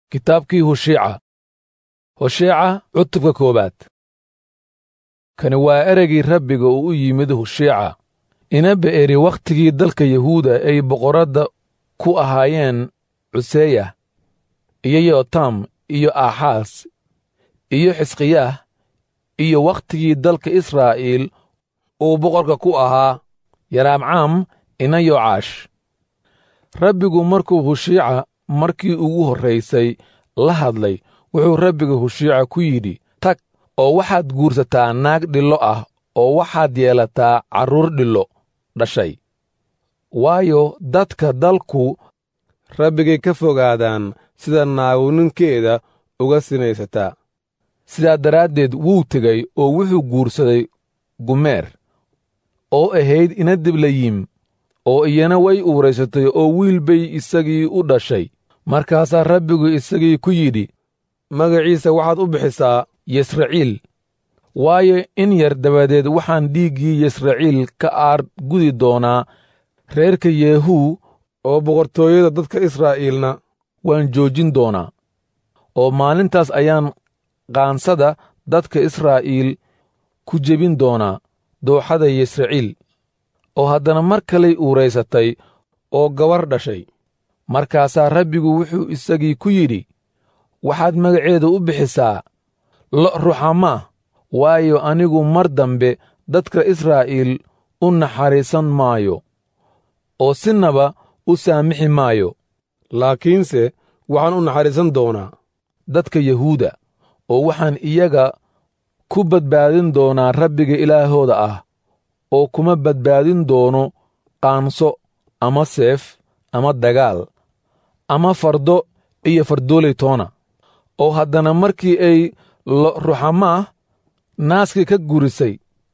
kitaabkii husheeca husheeca cutubka koowaad kani waa ereygii rabbiga uu u yimid husheeca ina be'eri wakhtigii dalka yahuuda ay boqoradda ku ahaayeen cuseya iyo yotam iyo aaxaas iyo xisqiyaah iyo wakhtigii dalka israa'iil uu boqorka ku ahaa yaraamcaam ina yoocaash rabbigu markuu husheeca markii ugu horraysay la hadlay wuxuu rabbiga husheeca ku yidhi tag oo waxaad guursataa naag dhillo ah oo waxaad yeelataa carruur dhillo dhashay waayo dadka dalku rabbigay ka fogaadaan sida naagu ninkeeda uga sinaysataa sidaa daraaddeed wuu tegey oo wuxuu guursaday gumeer oo ahayd ina diblayim oo iyana way uuraysatay oo wiil bay isagii u dhashay markaasaa rabbigu isagii ku yidhi magaciisa waxaad u bixisaa yesraciil waayo in yar dabadeed waxaan dhiiggii yesraciil ka aar gudi doonaa reerka yeehuu oo boqortooyada dadka israa'iilna waan joojin doonaa oo maalintaas ayaan qaansada dadka israa'iil ku jebin doonaa dooxada yesraciil oo haddana mar kalay uuraysatay oo gabar dhashay markaasaa rabbigu wuxuu isagii ku yidhi waxaad magaceeda u bixisaa lo' ruxamaah waayo anigu mar dambe dadka israa'iil u naxariisan maayo oo sinaba u saamixi maayo laakiinse waxaan u naxariisan doonaa dadka yahuuda oo waxaan iyaga ku badbaadin doonaa rabbiga ilaahooda ah oo kuma badbaadin doono qaanso ama seef ama dagaal ama fardo iyo fardooley toona oo haddana markii ay lo ruxamaah naaskii ka gurisay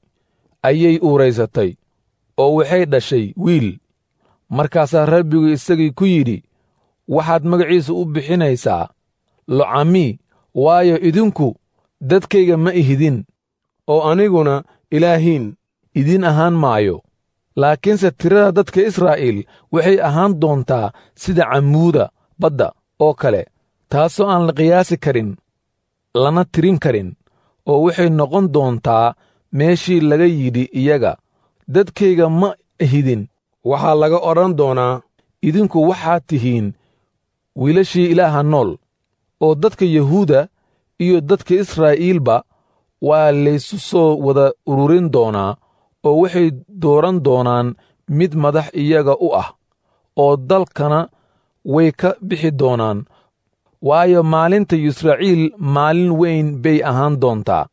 ayay uuraysatay oo waxay dhashay wiil markaasaa rabbigu isagii ku yidhi waxaad magaciisa u bixinaysaa locamii waayo idinku dadkayga ma ihidin oo aniguna ilaahiin idiin ahaan maayo laakiinse tirada dadka israa'iil waxay ahaan doontaa sida cammuuda badda oo kale taasoo aan la qiyaasi karin lana tirin karin oo waxay noqon doontaa meeshii laga yidhi iyaga dadkayga ma ihidin waxaa laga odhan doonaa idinku waxaad tihiin wiilashii ilaaha nool oo dadka yahuuda iyo dadka israa'iilba waa laysu soo wada ururin doonaa oo waxay dooran doonaan mid madax iyaga u ah oo dalkana way ka bixi doonaan waayo maalinta yisraciil maalin weyn bay ahaan doontaa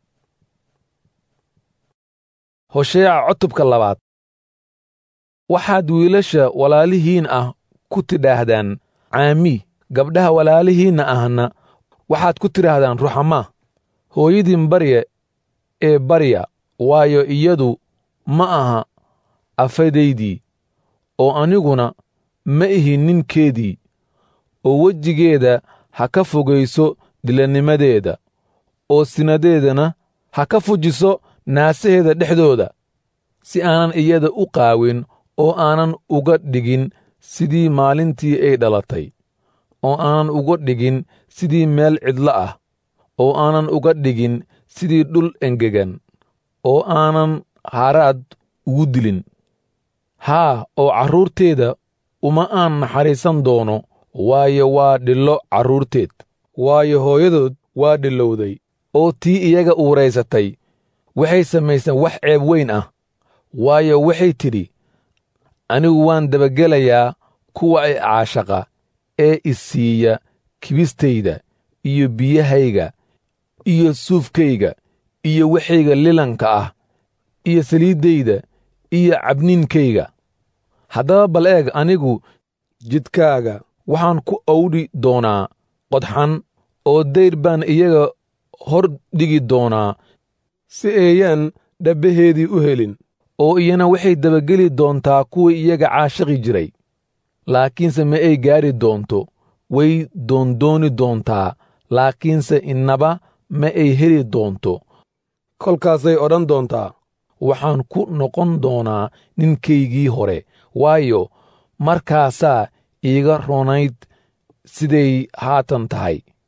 hosheeca cutubka labaad waxaad wiilasha walaalihiin ah ku tidhaahdaan caami gabdhaha walaalihiinna ahna waxaad ku tidhaahdaan ruxamaa hooyadiin barya ee barya waayo iyadu ma aha afadaydii oo aniguna ma ihi ninkeedii oo wejigeeda ha ka fogayso dilanimadeeda oo sinadeedana ha ka fujiso naasaheeda dhexdooda si aanan iyada u qaawin oo aanan uga dhigin sidii maalintii ay dhalatay oo aanan uga dhigin sidii meel cidlo ah oo aanan uga dhigin sidii dhul engegan oo aanan haraad ugu dilin haa oo carruurteeda uma aan naxariisan doono waayo waa dhillo carruurteed waayo hooyadood waa dhillowday oo tii iyaga uuraysatay waxay samayseen wax ceeb weyn ah waayo waxay tidhi anigu waan dabagelayaa kuwa ay caashaqa ee isiiya kibistayda iyo biyahayga iyo suufkayga iyo waxayga lilanka ah iyo saliiddayda iyo cabniinkayga haddaba bal eeg anigu jidkaaga waxaan ku awdhi doonaa qodxan oo dayr baan iyaga hor dhigi doonaa si eeyaan dhabbaheedii u helin oo iyana waxay dabageli doontaa kuwii iyaga caashaqi jiray laakiinse ma ay gaadhi doonto way doondooni doontaa laakiinse innaba ma ay heli doonto kolkaasay odhan doontaa waxaan ku noqon doonaa ninkaygii hore waayo markaasaa iiga ronayd siday haatan tahay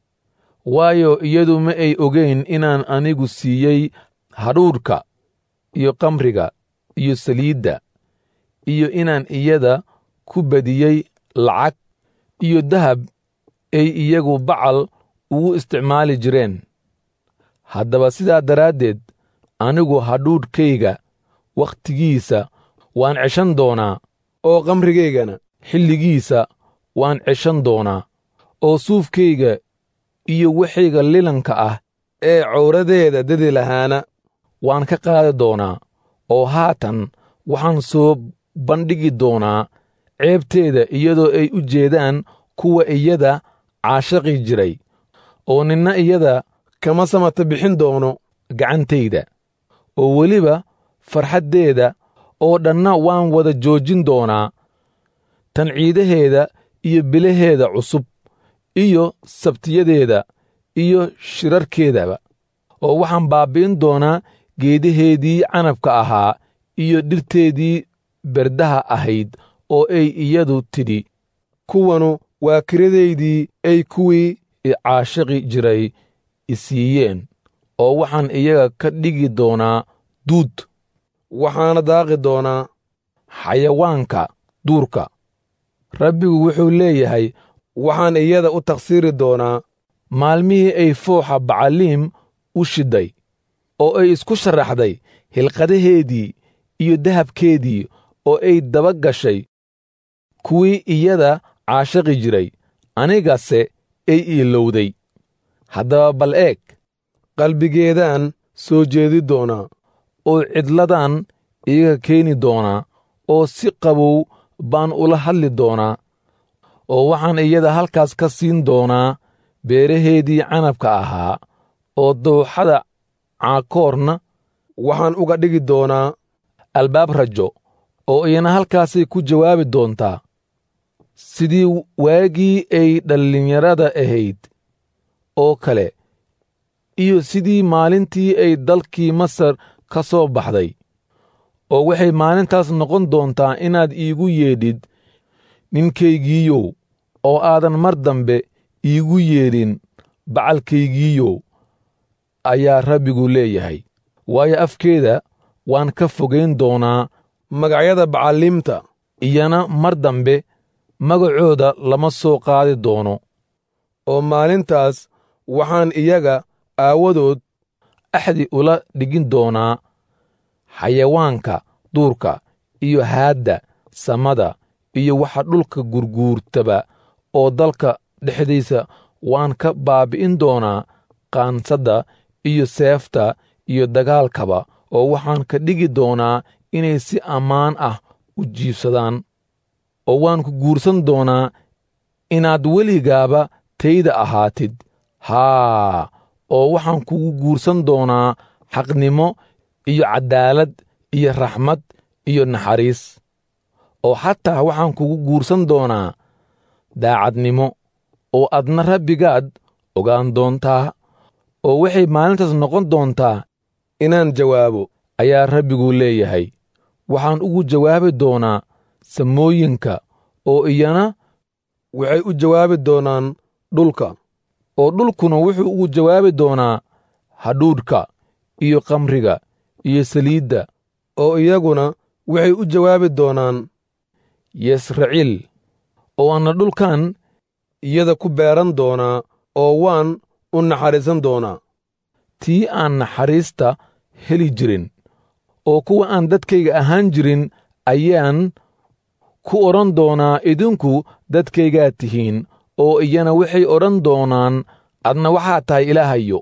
waayo iyadu ma ay ogeyn inaan anigu siiyey hadhuudhka iyo kamriga iyo saliidda iyo inaan iyada ku badiyey lacag iyo dahab ay iyagu bacal ugu isticmaali jireen haddaba sidaa daraaddeed anigu hadhuudhkayga wakhtigiisa waan ceshan doonaa oo kamrigaygana xilligiisa waan ceshan doonaa oo suufkayga iyo waxayga lilanka ah ee cawradeeda dadi lahaana waan ka qaadi doonaa oo haatan waxaan soo bandhigi doonaa ceebteeda iyadoo ay u jeedaan kuwa iyada caashaqi jiray oo ninna iyada kama samata bixin doono gacantayda oo weliba farxaddeeda oo dhanna waan wada joojin doonaa tan ciidaheeda iyo bilaheeda cusub iyo sabtiyadeeda iyo shirarkeedaba oo waxaan baabbi'in doonaa geedaheedii canabka ahaa iyo dhirteedii berdaha ahayd oo ay iyadu tidhi kuwanu waa kiradaydii ay kuwii i caashaqi jiray i siiyeen oo waxaan iyaga ka dhigi doonaa duud waxaana daaqi doonaa xayawaanka duurka rabbigu wuxuu leeyahay waxaan iyada u takhsiiri doonaa maalmihii ay fooxa bacaliim u shidday oo ay isku sharaxday hilqadaheedii iyo dahabkeedii oo ay daba gashay kuwii iyada caashaqi jiray anigase ay iilowday haddaba bal eeg qalbigeedaan soo jeedi doonaa oo cidladan iyaga keeni doonaa oo si qabow baan ula hadli doonaa oo waxaan iyada halkaas ka siin doonaa beeraheedii canabka ahaa oo dawxada caakoorna waxaan uga dhigi doonaa albaab rajo oo iyana halkaasay ku jawaabi doontaa sidii waagii ay dhallinyarada ahayd oo kale iyo sidii maalintii ay dalkii masar ka soo baxday oo waxay maalintaas noqon doontaa inaad iigu yeedhid ninkaygiiyow oo aadan mar dambe iigu yeedhin bacalkaygiiyow ayaa rabbigu leeyahay waayo afkeeda waan ka fogayn doonaa magacyada bacalliimta iyana mar dambe magacooda lama soo qaadi doono oo maalintaas waxaan iyaga aawadood axdi ula dhigin doonaa xayawaanka duurka iyo haadda samada iyo waxa dhulka gurguurtaba oo dalka dhexdiisa waan ka baabbi'in doonaa qaansadda iyo seefta iyo dagaalkaba oo waxaan ka dhigi doonaa inay si ammaan ah u jiibsadaan oo waan ku guursan doonaa inaad weligaaba tayda ahaatid haa oo waxaan kugu guursan doonaa xaqnimo iyo caddaalad iyo raxmad iyo naxariis oo xataa waxaan kugu guursan doonaa daacadnimo oo adna rabbigaad ogaan doontaa oo waxay maalintaas noqon doontaa inaan jawaabo ayaa rabbigu leeyahay waxaan ugu jawaabi doonaa samooyinka oo iyana waxay u jawaabi doonaan dhulka oo dhulkuna wuxuu ugu jawaabi doonaa hadhuudhka iyo kamriga iyo saliidda oo iyaguna waxay u jawaabi doonaan yesraciil oo anna dhulkan iyada ku beeran doonaa oo waan u naxariisan doonaa tii aan naxariista heli jirin oo kuwa aan dadkayga ahaan jirin ayaan ku odhan doonaa idinku dadkaygaad tihiin oo iyana waxay odhan doonaan adna waxaa tahay ilaahayo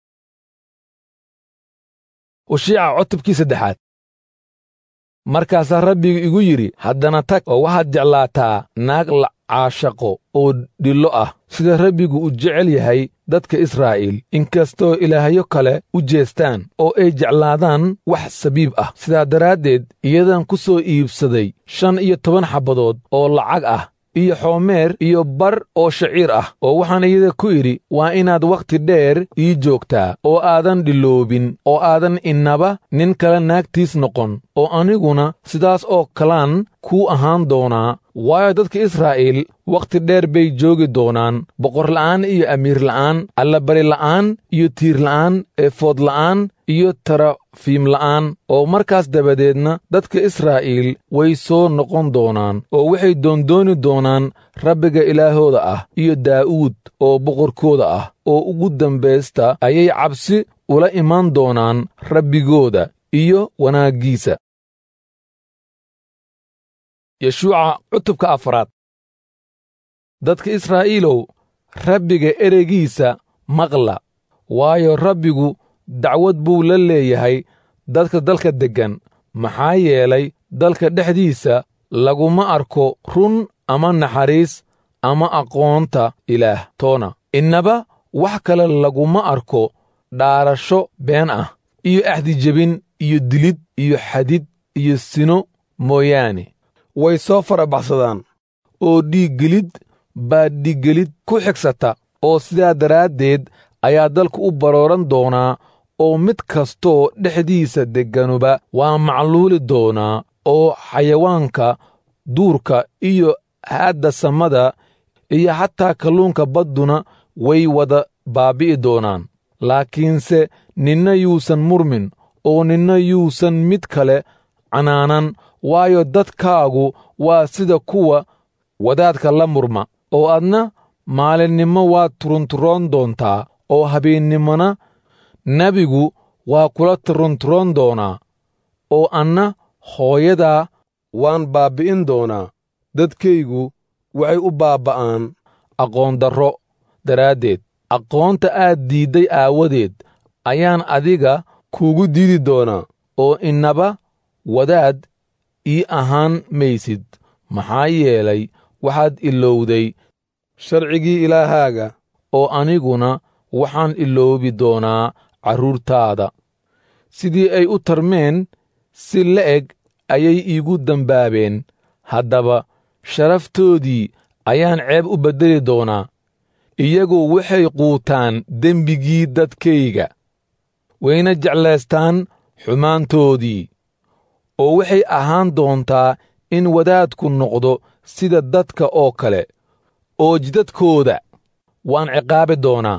ushiica cutubkii saddexaad markaasaa rabbigu igu yidhi haddana tag oo waxaad jeclaataa naag la caashaqo oo dhillo ah sida rabbigu u jecel yahay dadka israa'iil inkastoo ilaahyo kale u jeestaan oo ay jeclaadaan wax sabiib ah sidaa daraaddeed iyadan ku soo iibsaday shan iyo toban xabbadood oo lacag ah iyo xoomeer iyo bar oo shaciir ah oo waxaan iyada ku idhi waa inaad wakhti dheer ii joogtaa oo aadan dhiloobin oo aadan innaba nin kale naagtiis noqon oo aniguna sidaas oo kalaan kuu ahaan doonaa waayo dadka israa'iil wakhti dheer bay joogi doonaan boqorla'aan iyo amiirla'aan allabarila'aan iyo tiirla'aan eefoodla'aan iyo tarafiimla'aan oo markaas dabadeedna dadka israa'iil way soo noqon doonaan oo waxay doondooni doonaan rabbiga ilaahooda ah iyo daa'uud oo boqorkooda ah oo ugu dambaysta ayay cabsi ula imaan doonaan rabbigooda iyo wanaaggiisa yeshuuca cutubka afraad dadka israa'iilow rabbiga ereygiisa maqla waayo rabbigu dacwad buu la leeyahay dadka dalka deggan maxaa yeelay dalka dhexdiisa laguma arko run ama naxariis ama aqoonta ilaah toona innaba wax kale laguma arko dhaarasho been ah iyo axdijebin iyo dilid iyo xadid iyo sino mooyaane way soo farabaxsadaan oo dhiiggelid baa dhiiggelid ku xigsata oo sidaa daraaddeed ayaa dalku u barooran doonaa oo mid kastoo dhexdiisa degganuba waa macluuli doonaa oo xayawaanka duurka iyo haadda samada iyo xataa kalluunka badduna way wada baabbi'i doonaan laakiinse ninna yuusan murmin oo ninna yuusan mid kale canaanan waayo dadkaagu waa sida kuwa wadaadka la murma oo adna maalinnimo waad turunturoon doontaa oo habeennimona nebigu waa kula turunturoon doonaa oo anna hooyadaa waan baabbi'in doonaa dadkaygu waxay u baabba'aan aqoondarro daraaddeed aqoonta aad diidday aawadeed ayaan adiga kuugu diidi doonaa oo innaba wadaad ii ahaan maysid maxaa yeelay waxaad ilowday sharcigii ilaahaaga oo aniguna waxaan iloobi doonaa carruurtaada sidii ay u tarmeen si la'eg ayay iigu dembaabeen haddaba sharaftoodii ayaan ceeb u beddeli doonaa iyagu waxay quutaan dembigii dadkayga wayna jeclaystaan xumaantoodii oo waxay ahaan doontaa in wadaadku noqdo sida dadka oo kale oo jidadkooda waan ciqaabi doonaa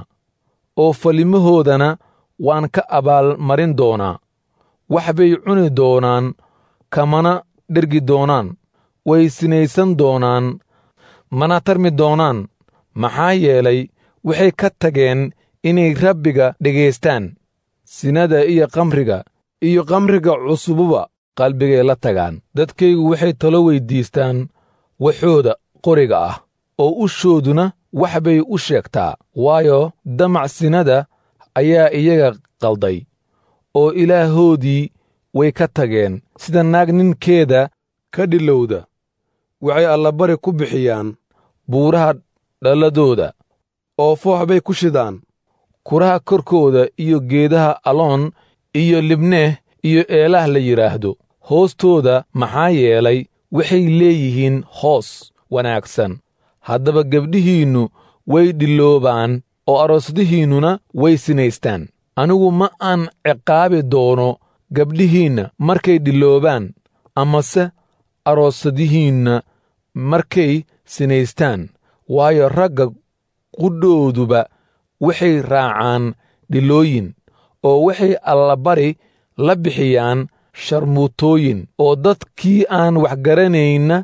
oo falimahoodana waan ka abaalmarin doonaa wax bay cuni doonaan kamana dhergi doonaan way sinaysan doonaan mana tarmi doonaan maxaa yeelay waxay ka tageen inay rabbiga dhegaystaan sinada iyo kamriga iyo kamriga cusububa qalbigay la tagaan dadkaygu waxay talo weyddiistaan waxooda qoriga ah oo ushooduna wax bay u sheegtaa waayo damac sinada ayaa iyaga qalday oo ilaahoodii way ka tageen sida naag ninkeeda ka dhilowda waxay allabari ku bixiyaan buuraha dhalladooda oo foox bay ku shidaan kuraha korkooda iyo geedaha aloon iyo libneeh iyo eelaah la yidhaahdo hoostooda maxaa yeelay waxay leeyihiin hoos wanaagsan haddaba gebdhihiinnu way dhiloobaan oo aroosadihiinnuna way sinaystaan anigu ma aan ciqaabi doono gabdhihiinna markay dhiloobaan amase aroosadihiinna markay sinaystaan waayo ragga qudhooduba waxay raacaan dhilooyin oo waxay allabari la bixiyaan sharmuutooyin oo dadkii aan waxgaranaynna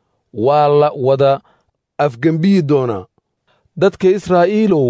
waa la wada afgembiyi doonaa dadka israa'iilow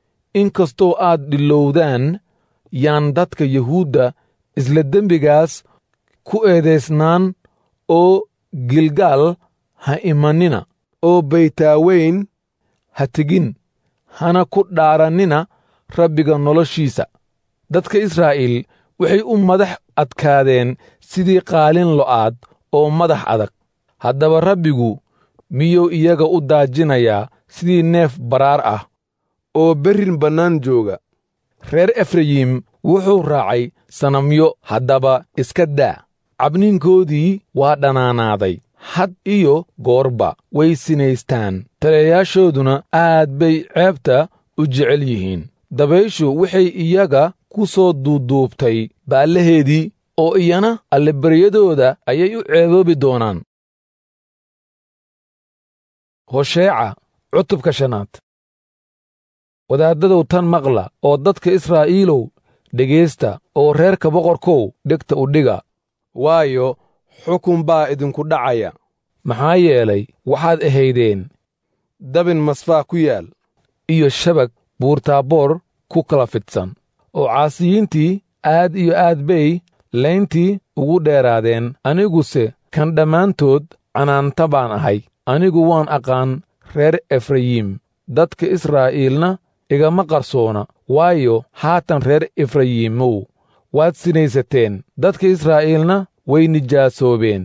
in kastoo aad dhilowdaan yaan dadka yuhuudda isla dembigaas ku eedaysnaan oo gilgaal ha imanina oo baytaaweyn ha tegin hana ku dhaarannina rabbiga noloshiisa dadka israa'iil waxay u madax adkaadeen sidii qaalin lo'aad oo madax adag haddaba rabbigu miyuu iyaga u daajinayaa sidii neef baraar ah oo berrin bannaan jooga reer efrayim wuxuu raacay sanamyo haddaba iska daa cabniinkoodii waa dhanaanaaday had iyo goorba way sinaystaan taliyayaashooduna aad bay ceebta u jecel yihiin dabayshu waxay iyaga ku soo duuduubtay baallaheedii oo iyana allabaryadooda ayay u ceeboobi doonaan hosheeca cutubka shanaad wadaaddadow tan maqla oo dadka israa'iilow dhegaysta oo reerka boqorkow dhegta u dhiga waayo xukun baa idinku dhacaya maxaa yeelay waxaad ahaydeen dabin masfaa ku yaal iyo shabag buurtaaboor ku kala fidsan oo caasiyiintii aad iyo aad bay layntii ugu dheeraadeen aniguse kan dhammaantood canaanta baan ahay anigu waan aqaan reer efrayiim dadka israa'iilna igama qarsoona waayo haatan reer efrayiimow waad sinaysateen dadka israa'iilna way nijaasoobeen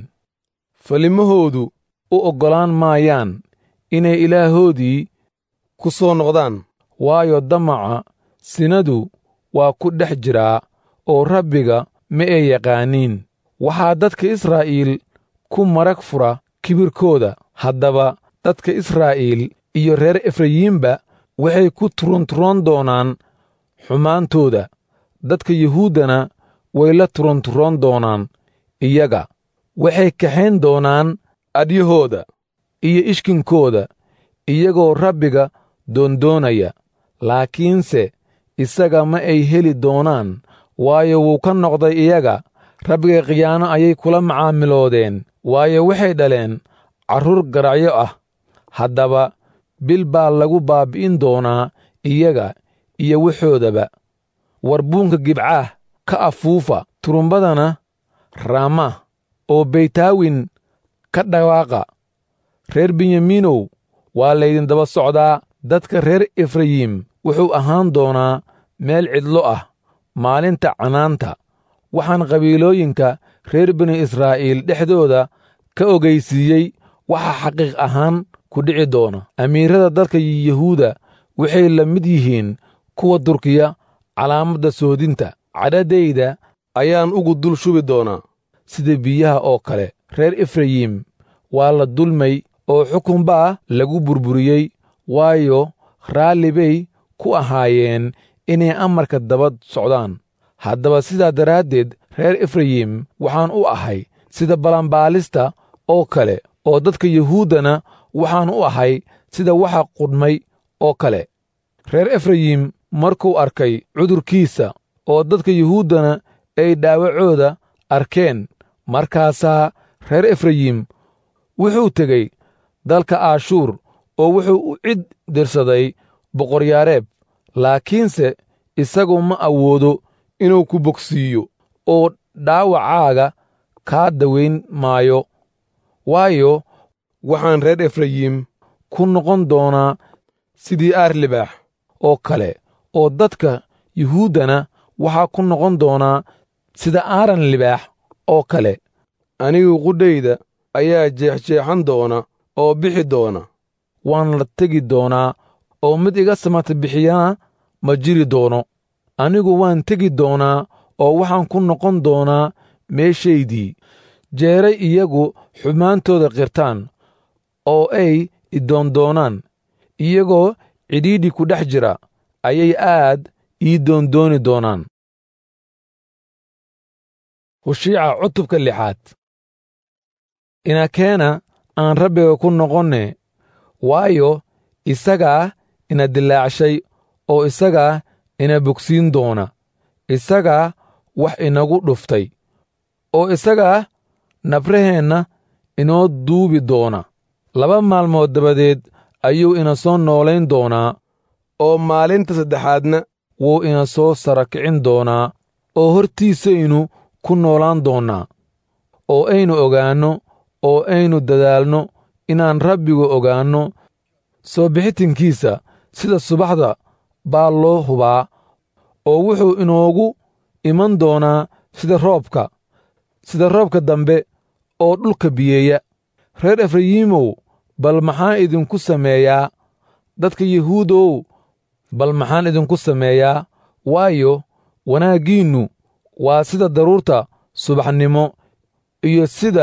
falimahoodu u oggolaan maayaan inay ilaahoodii ku soo noqdaan waayo damaca sinadu waa ku dhex jiraa oo rabbiga ma ay yaqaaniin waxaa dadka israa'iil ku marag fura kibirkooda haddaba dadka israa'iil iyo reer efrayiimba waxay ku turunturoon doonaan xumaantooda dadka yuhuuddana way la turunturoon doonaan iyaga waxay kaxayn doonaan adyahooda iyo ishkinkooda iyagoo rabbiga doondoonaya laakiinse isaga ma ay heli doonaan waayo wuu ka noqday iyaga rabbiga khiyaano ayay kula macaamiloodeen waayo waxay dhaleen carruur garacyo ah haddaba bil baa lagu baabbi'in doonaa iyaga iyo waxoodaba warbuunka gibcaah ka afuufa turumbadana raama oo beytaawin ka dhawaaqa reer benyamiinow waa laydin daba socdaa dadka reer efrayiim wuxuu ahaan doonaa meel cidlo ah maalinta canaanta waxaan qabiilooyinka reer bini israa'iil dhexdooda ka ogaysiiyey waxa xaqiiq ahaan ku dhici doona amiirada dadka yuhuuda waxay la mid yihiin kuwa durkiya calaamadda soodinta cadhadayda ayaan ugu dul shubi doonaa sida biyaha oo kale reer efrayiim waa la dulmay oo xukun baa lagu burburiyey waayo raalli bay ku ahaayeen inay amarka daba socdaan haddaba sidaa daraaddeed reer efrayiim waxaan u ahay sida balanbaalista oo kale oo dadka yuhuuddana waxaan u ahay sida waxa qudhmay oo kale reer efrayiim markuu arkay cudurkiisa oo dadka yuhuuddana ay dhaawacooda arkeen markaasaa reer efrayiim wuxuu tegey dalka aashuur oo wuxuu u cid dirsaday boqoryaareeb laakiinse isagu ma awoodo inuu ku bogsiiyo oo dhaawacaaga kaa dawayn maayo waayo waxaan reer efrayiim ku noqon doonaa sidii aar libaax oo kale oo dadka yuhuuddana waxaa ku noqon doonaa sida aaran libaax oo kale anigu qudhayda ayaa jeexjeexan doona oo bixi doona waan la tegi doonaa oo mid iga samata bixiyana ma jiri doono anigu waan tegi doonaa oo waxaan ku noqon doonaa meeshaydii jeeray iyagu xumaantooda qirtaan oo ay idoondoonaan iyagoo cidhiidhi ku dhex jira ayay aad ii doondooni doonaan hushiica cutubka lixaad inakeena aan rabbiga ku noqonne waayo isagaa ina dilaacshay oo isagaa ina bogsiin doona isagaa wax inagu dhuftay oo isagaa nabraheenna inoo duubi doona laba maalmood dabadeed ayuu ina soo noolayn doonaa oo maalinta saddexaadna wuu ina soo sara kicin doonaa oo hortiisaynu ku noolaan doonnaa oo aynu ogaanno oo aynu dadaalno inaan rabbigu ogaanno soo bixitinkiisa sida subaxda baa loo hubaa oo wuxuu inoogu iman doonaa sida roobka sida roobka dambe oo dhulka biyeeya reer efrayiimow bal maxaan idinku sameeyaa dadka yuhuudow bal maxaan idinku sameeyaa waayo wanaaggiinnu waa sida daruurta subaxnimo iyo sida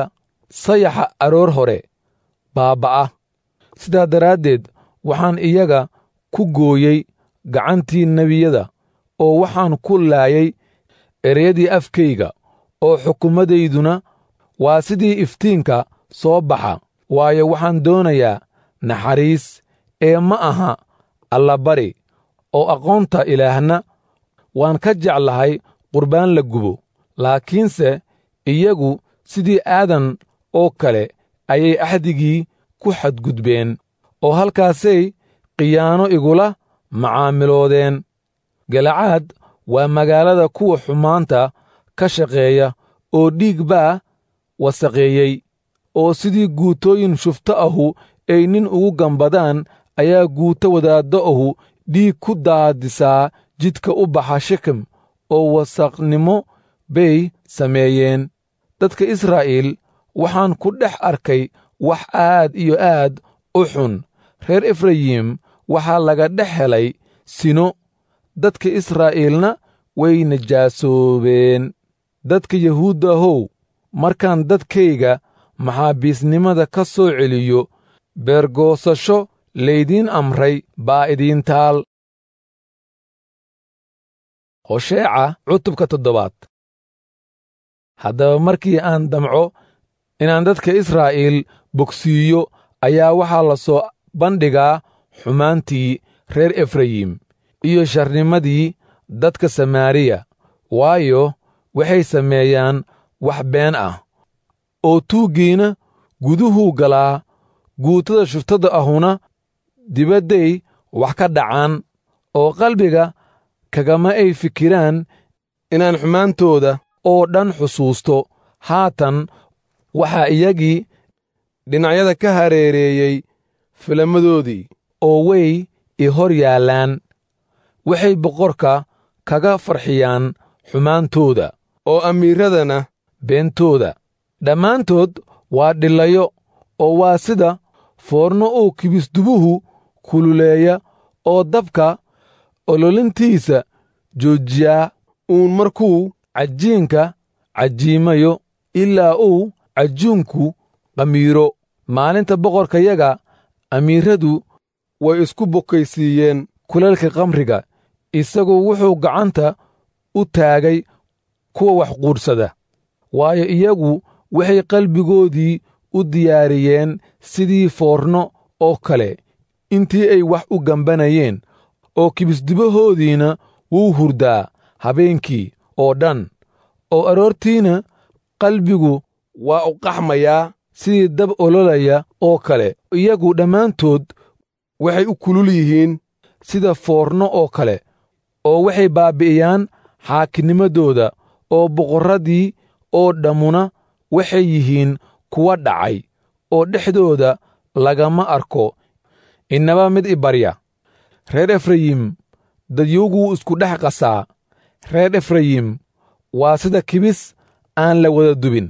sayaxa aroor hore baabba'a sidaa daraaddeed waxaan iyaga ku gooyey gacantii nebiyada oo waxaan ku laayay ereyadii afkayga oo xukummadayduna waa sidii iftiinka soo baxa waayo waxaan doonayaa naxariis ee ma aha allabari oo aqoonta ilaahna waan ka jeclahay qurbaan la gubo laakiinse iyagu sidii aadan oo kale ayay axdigii ku xadgudbeen oo halkaasay khiyaano igula macaamiloodeen galacaad waa magaalada kuwa xumaanta ka shaqeeya oo dhiig baa wasaqeeyey oo sidii guutooyin shufto ahu ay nin ugu gambadaan ayaa guuto wadaaddo ahu dhiig ku daadisaa jidka u baxa shekem oo wasaqnimo bay sameeyeen dadka israa'iil waxaan ku dhex arkay wax aad iyo aad u xun reer efrayim waxaa laga dhex helay sino dadka israa'iilna way najaasoobeen dadka yahuuddahow markaan dadkayga maxaabiisnimada ka soo celiyo beergoosasho laydiin amray baa idiin taal hosheeca cutubka toddobaad haddaba markii aan damco inaan dadka israa'iil bogsiiyo ayaa waxaa la soo bandhigaa xumaantii reer efrayim iyo sharnimadii dadka samaariya waayo waxay sameeyaan wax been ah oo tuuggiina guduhuu galaa guutada shuftada ahuna dibadday wax ka dhacaan oo qalbiga kagama ay fikiraan inaan xumaantooda oo dhan xusuusto haatan waxaa iyagii dhinacyada ka hareereeyey filamadoodii oo way i hor yaallaan waxay boqorka kaga farxiyaan xumaantooda oo amiiradana beentooda dhammaantood waa dhilayo oo waa sida foorno uu kibisdubuhu kululeeya oo dabka ololintiisa joojiyaa uun markuu cajiinka cajiimayo ilaa uu cajuunku qamiiro maalinta boqorkayaga amiiradu way isku bokaysiiyeen kulalka kamriga isagu wuxuu gacanta u taagay kuwa wax quudhsada waayo iyagu waxay qalbigoodii u diyaariyeen sidii foorno oo kale intii ay wax u gambanayeen oo kibisdubahoodiina wuu hurdaa habeenkii oo dhan oo aroortiina qalbigu waa u qaxmayaa sidii dab ololaya oo kale iyagu dhammaantood waxay u kulul yihiin sida foorno oo kale oo waxay baabbi'iyaan xaakinimadooda oo boqorradii oo dhammuna waxay yihiin kuwa dhacay oo dhexdooda lagama arko innaba mid i barya reer efrayim dadyowguu isku dhex qasaa reer efrayim waa sida kibis aan la wada dubin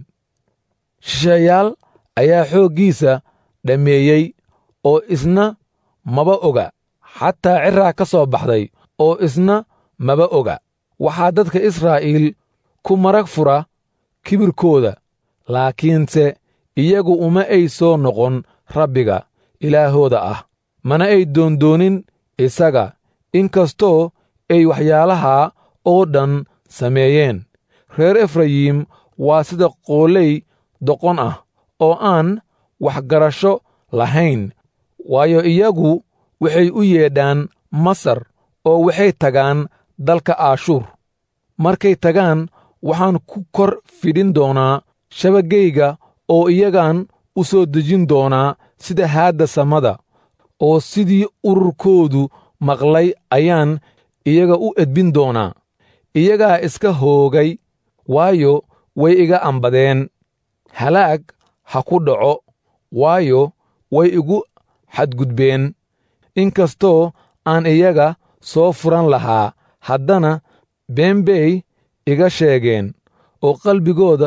shisheeyaal ayaa xooggiisa dhammeeyey oo isna maba oga xataa ciraa ka soo baxday oo isna maba oga waxaa dadka israa'iil ku marag fura kibirkooda laakiinse iyagu uma ay soo noqon rabbiga ilaahooda ah mana ay doondoonin isaga inkastoo ay waxyaalahaa oo dhan sameeyeen reer efrayim waa sida qooley doqon ah oo aan waxgarasho lahayn waayo iyagu waxay u yeedhaan masar oo waxay tagaan dalka aashuur markay tagaan waxaan ku kor fidhin doonaa shabagayga oo iyagaan u soo dejin doonaa sida haadda samada oo sidii ururkoodu maqlay ayaan iyaga u edbin doonaa iyagaa iska hoogay waayo way iga ambadeen halaag ha ku dhaco waayo way igu xadgudbeen inkastoo aan iyaga soo furan lahaa haddana been bay iga sheegeen oo qalbigooda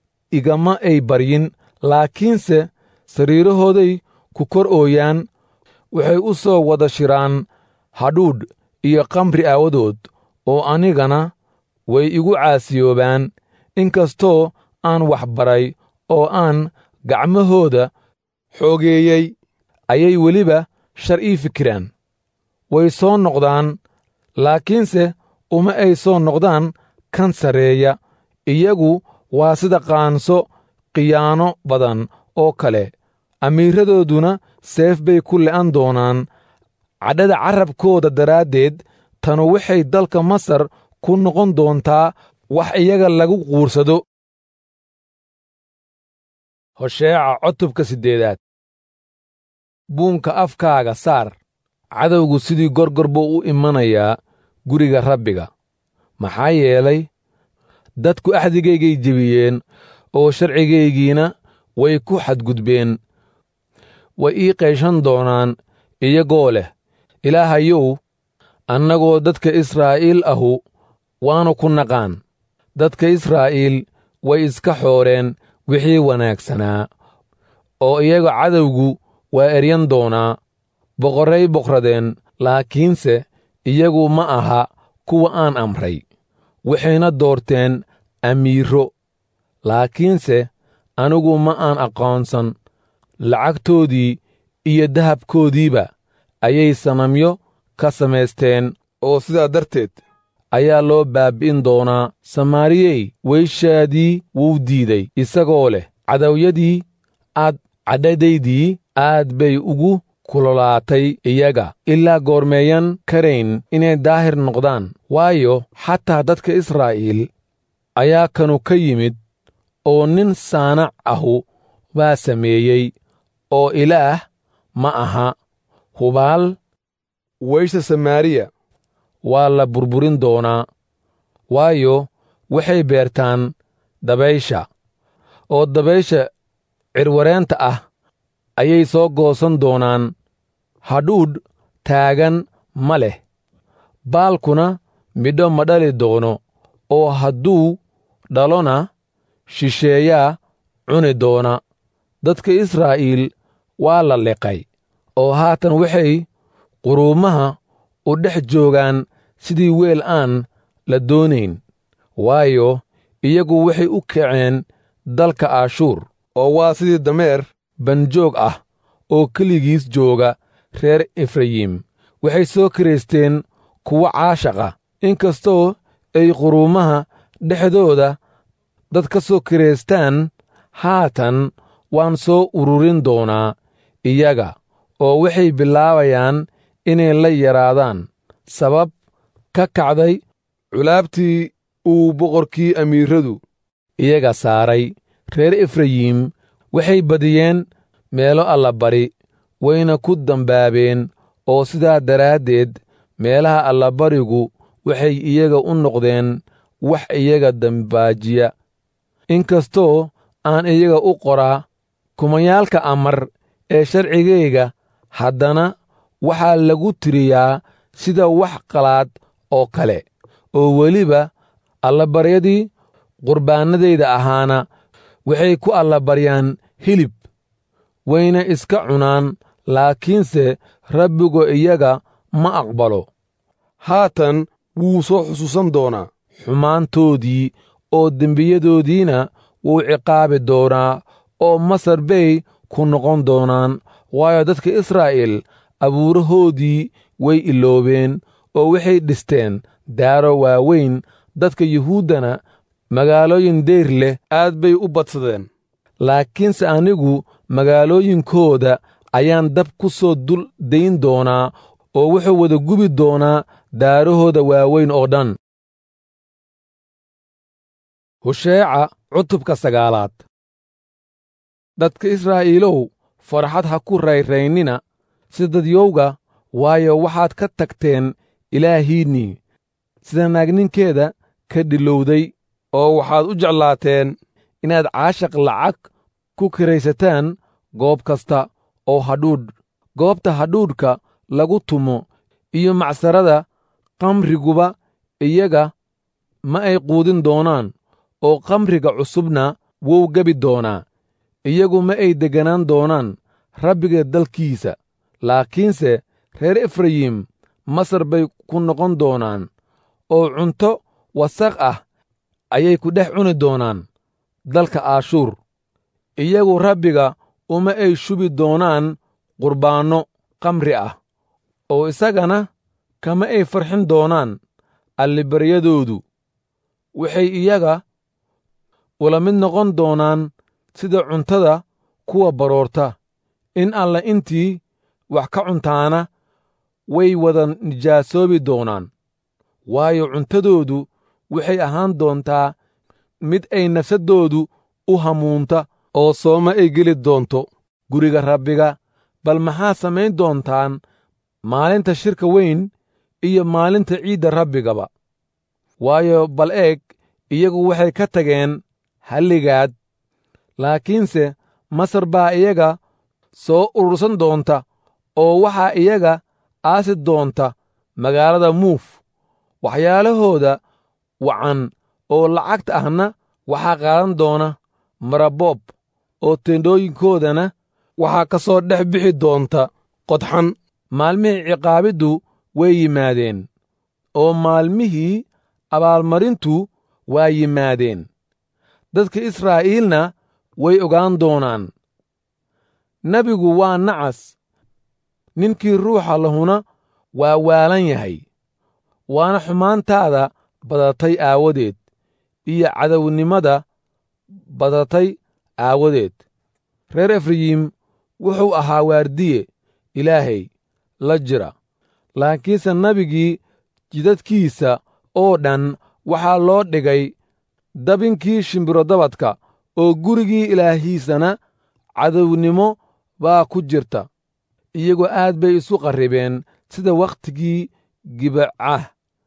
igama ay baryin laakiinse sariirahooday ku kor ooyaan waxay u soo wada shiraan hadhuudh iyo kamri aawadood oo anigana way igu caasiyoobaan inkastoo aan wax baray oo aan gacmahooda xoogeeyey ayay weliba shar ii fikiraan way soo noqdaan laakiinse uma ay soo noqdaan kan sarreeya iyagu waa sida qaanso khiyaano badan oo kale amiiradooduna seef bay ku le'an doonaan cadhada carrabkooda daraaddeed tanu waxay dalka masar ku noqon doontaa wax iyaga lagu quursado hosheeca cutubka siddeedaad buunka afkaaga saar cadowgu sidii gorgor buu u imanayaa guriga rabbiga maxaa yeelay dadku axdigaygay jebiyeen oo sharcigaygiina way ku xadgudbeen way ii qayshan doonaan iyagoo leh ilaahayow annagoo dadka israa'iil ahu waannu ku naqaan dadka israa'iil way iska xooreen wixii wanaagsanaa oo iyaga cadowgu waa eryan doonaa boqorray boqradeen laakiinse iyagu ma aha kuwa aan amray waxayna doorteen amiiro laakiinse anigu ma aan aqoonsan lacagtoodii iyo dahabkoodiiba ayay sanamyo ka samaysteen oo sidaa darteed ayaa loo baabbi'in doonaa samaariyey weyshaadii wuu diiday isagoo leh cadowyadii aad cadhadaydii aad bay ugu kulolaatay iyaga ilaa goormeeyan karayn inay daahir noqdaan waayo xataa dadka israa'iil ayaa kanu ka yimid oo nin saanac ahu baa sameeyey oo ilaah ma aha hubaal weysha samaariya waa la burburin doonaa waayo waxay beertaan dabaysha oo dabaysha cirwareenta ah ayay soo goosan doonaan hadhuudh taagan ma leh baalkuna midho ma dhali doono oo hadduu dhalona shisheeyaa cuni doona dadka israa'iil waa la liqay oo haatan waxay quruumaha u dhex joogaan sidii weel aan la doonayn waayo iyagu waxay u kaceen dalka aashuur oo waa sidii dameer banjoog ah oo keligiis jooga reer efrayim waxay soo kiraysteen kuwo caashaqa inkastoo ay quruumaha dhexdooda dad ka soo kiraystaan haatan waan soo ururin doonaa iyaga oo waxay bilaabayaan inay la yaraadaan sabab ka kacday culaabtii uu boqorkii amiiradu iyaga saaray reer efrayim waxay badiyeen meelo allabari wayna ku dambaabeen oo sidaa daraaddeed meelaha allabarigu waxay iyaga u noqdeen wax iyaga dambaajiya inkastoo aan iyaga u qoraa kumayaalka amar ee sharcigayga haddana waxaa lagu tiriyaa sida wax qalaad oo kale oo weliba allabaryadii qurbaannadayda ahaana waxay ku allabaryaan hilib wayna iska cunaan laakiinse rabbigu iyaga ma aqbalo haatan wuu soo xusuusan doonaa xumaantoodii oo dembiyadoodiina wuu ciqaabi doonaa oo masar bay ku noqon doonaan waayo dadka israa'iil abuurahoodii way iloobeen oo waxay dhisteen daaro waaweyn dadka yuhuuddana magaalooyin deyr leh aad bay u badsadeen laakiinse anigu magaalooyinkooda ayaan dab ku soo dul dayn doonaa oo wuxuu wada gubi doonaa daarahooda waaweyn oo dhan husheeca cutubka sagaalaad dadka israa'iilow farxad ha ku rayraynina sida dadyowga waayo waxaad ka tagteen ilaahiinnii sida naagninkeeda ka dhilowday oo waxaad u jeclaateen inaad caashaq lacag ku kiraysataan goob kasta oo hadhuudh goobta hadhuudhka lagu tumo iyo macsarada kamriguba iyaga ma ay quudin doonaan oo kamriga cusubna wuu gebi doonaa iyagu ma ay degganaan doonaan rabbiga dalkiisa laakiinse reer efrayim masar bay ku noqon doonaan oo cunto wasaq ah ayay ku dhex cuni doonaan dalka aashuur iyagu rabbiga uma ay shubi doonaan qurbaanno kamri ah oo isagana kama ay farxin doonaan allibaryadoodu waxay iyaga ula mid noqon doonaan sida cuntada kuwa baroorta in alla intii wax ka cuntaana way wada nijaasoobi doonaan waayo cuntadoodu waxay ahaan doontaa mid ay nafsaddoodu u hamuunta oo sooma ay geli doonto guriga rabbiga bal maxaa samayn doontaan maalinta shirka weyn iyo maalinta ciidda rabbigaba waayo bal eeg iyagu waxay ka tageen halligaad laakiinse masar baa iyaga soo urursan doonta oo waxaa iyaga aasi doonta magaalada muuf waxyaalahooda wacan oo lacagta ahna waxaa qaadan doona maraboob oo teendhooyinkoodana waxaa ka soo dhex bixi doonta qodxan maalmihii ciqaabiddu way yimaadeen oo maalmihii abaalmarintu waa yimaadeen dadka israa'iilna way ogaan doonaan nebigu waa nacas ninkii ruuxa lahuna waa waalan yahay waana xumaantaada badatay aawadeed iyo cadownimada badatay aawadeed reer efrayim wuxuu ahaa waardiye ilaahay la jira laakiinse nebigii jidadkiisa oo dhan waxaa loo dhigay dabinkii shimbirodabadka oo gurigii ilaahiisana cadownimo baa ku jirta iyagoo aad bay isu qarribeen sida wakhtigii gibacah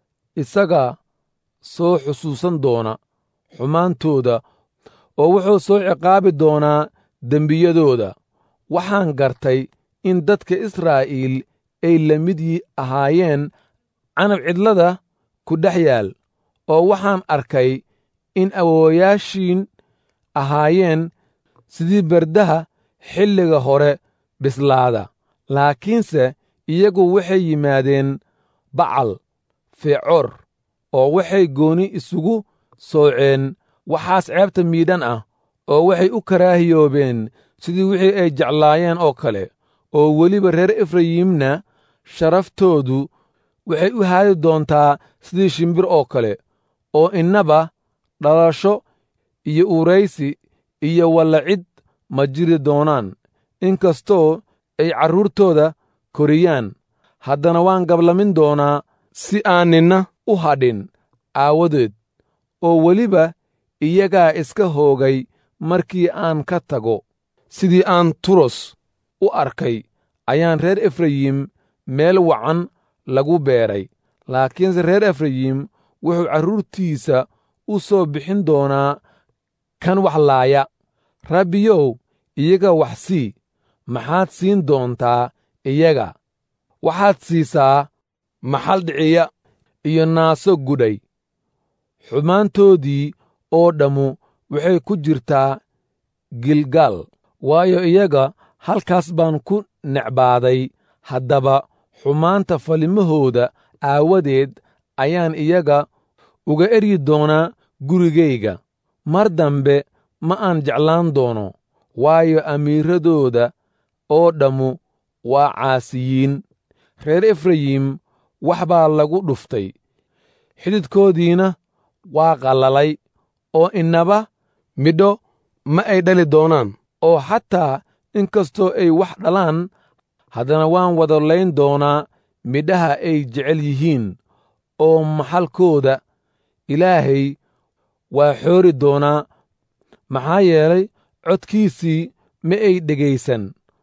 isaga soo xusuusan doona xumaantooda oo wuxuu soo ciqaabi doonaa dembiyadooda waxaan gartay in dadka israa'iil ay la mid ahaayeen canab cidlada ku dhex yaal oo waxaan arkay in awoowayaashiin ahaayeen sidii berdaha xilliga hore bislaada laakiinse iyagu waxay yimaadeen bacal feecoor oo waxay gooni isugu sooceen waxaas ceebta miidhan ah oo waxay u karaahiyoobeen sidii wixii ay jeclaayeen oo kale oo weliba reer efrayimna sharaftoodu waxay u haadi doontaa sidii shimbir oo kale oo innaba dhalasho iyo uuraysi iyo wallacid ma jiri doonaan inkastoo ay carruurtooda koriyaan haddana waan gablamin doonaa si aan ninna u hadhin aawadeed oo weliba iyagaa iska hoogay markii aan ka tago sidii aan turos u arkay ayaan reer efrayim meel wacan lagu beeray laakiinse reer efrayim wuxuu carruurtiisa u soo bixin doonaa kan wax laaya rabbiyow iyaga wax sii maxaad siin doontaa iyaga waxaad siisaa maxal dhiciya iyo naaso gudhay xumaantoodii oo dhammu waxay ku jirtaa gilgaal waayo iyaga halkaas baan ku necbaaday haddaba xumaanta falimahooda aawadeed ayaan iyaga uga eryi doonaa gurigayga mar dambe ma aan jeclaan doono waayo amiiradooda oo dhammu waa caasiyiin reer efrayim wax baa lagu dhuftay xididkoodiina waa qallalay oo innaba midho ma ay dhali doonaan oo xataa inkastoo ay wax dhalaan haddana waan wada layn doonaa midhaha ay jecel yihiin oo maxalkooda ilaahay waa xoori doonaa maxaa yeelay codkiisii ma ay dhegaysan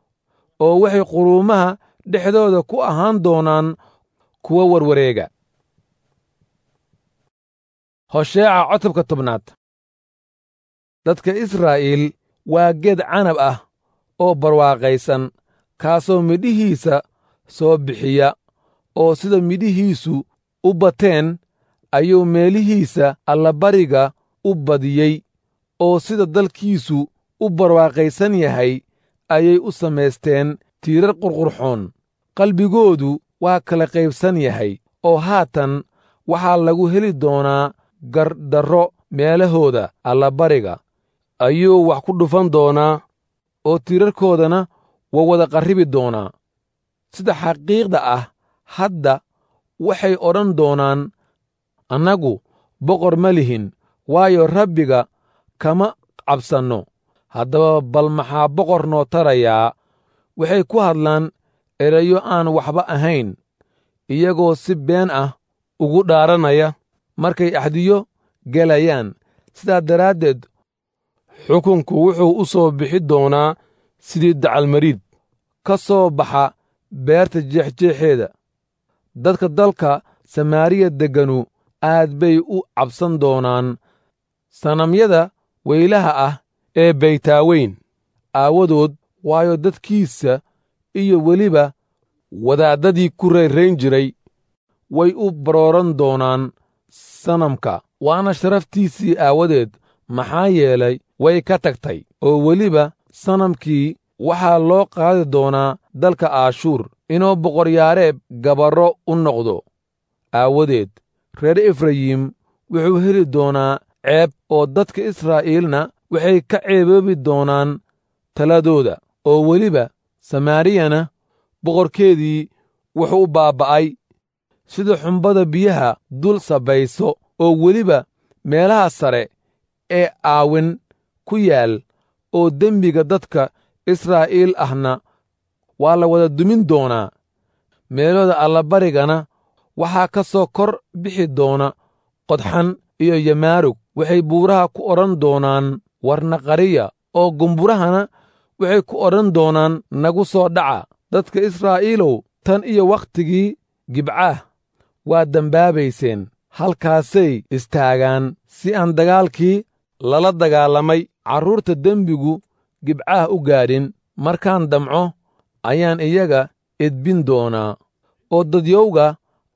oo waxay quruumaha dhexdooda ku ahaan doonaan kuwa warwareega hosheeca cotobka tobnaad dadka israa'iil waa geed canab ah oo barwaaqaysan kaasoo midhihiisa soo bixiya oo sida midhihiisu u bateen ayuu meelihiisa allabariga u badiyey oo sida dalkiisu u barwaaqaysan yahay ayay u samaysteen tiirar qurqurxoon qalbigoodu waa kala qaybsan yahay oo haatan waxaa lagu heli doonaa gardarro meelahooda allabariga ayuu wax ku dhufan doonaa oo tiirarkoodana waa wada qarribi doonaa sida xaqiiqda ah hadda waxay odhan doonaan annagu boqor ma lihin waayo rabbiga kama cabsanno haddaba bal maxaa boqor noo tarayaa waxay ku hadlaan erayo aan waxba ahayn iyagoo si been ah ugu dhaaranaya markay axdiyo gelayaan sidaa daraaddeed xukunku wuxuu u soo bixi doonaa sidii dacalmariid ka soo baxa beerta jeexjeexeeda dadka dalka samaariya degganu aad bay u cabsan doonaan sanamyada weylaha ah ee baytaaweyn aawadood waayo dadkiisa iyo weliba wadaaddadii ku rayrayn jiray way u barooran doonaan sanamka waana sharaftiisii aawadeed maxaa yeelay way ka tagtay oo weliba sanamkii waxaa loo qaadi doonaa dalka aashuur inuu boqoryaareeb gabarro u noqdo aawadeed reer efrayim wuxuu heli doonaa ceeb oo dadka israa'iilna waxay ka ceeboobi doonaan taladooda oo weliba samaariyana boqorkeedii wuxuu baaba'ay sida xumbada biyaha dul sabayso oo weliba meelaha sare ee aawin ku yaal oo dembiga dadka israa'iil ahna waa la wada dumin doonaa meelooda allabarigana waxaa ka soo kor bixi doona qodxan iyo yamaarug waxay buuraha ku odhan doonaan warnaqariya oo gumburahana waxay ku odhan doonaan nagu soo dhaca dadka israa'iilow tan iyo wakhtigii gibcaah waa dembaabayseen halkaasay istaagaan si aan dagaalkii lala dagaalamay carruurta dembigu gibcaah u gaadhin markaan damco ayaan iyaga edbin doonaa oo dadyowga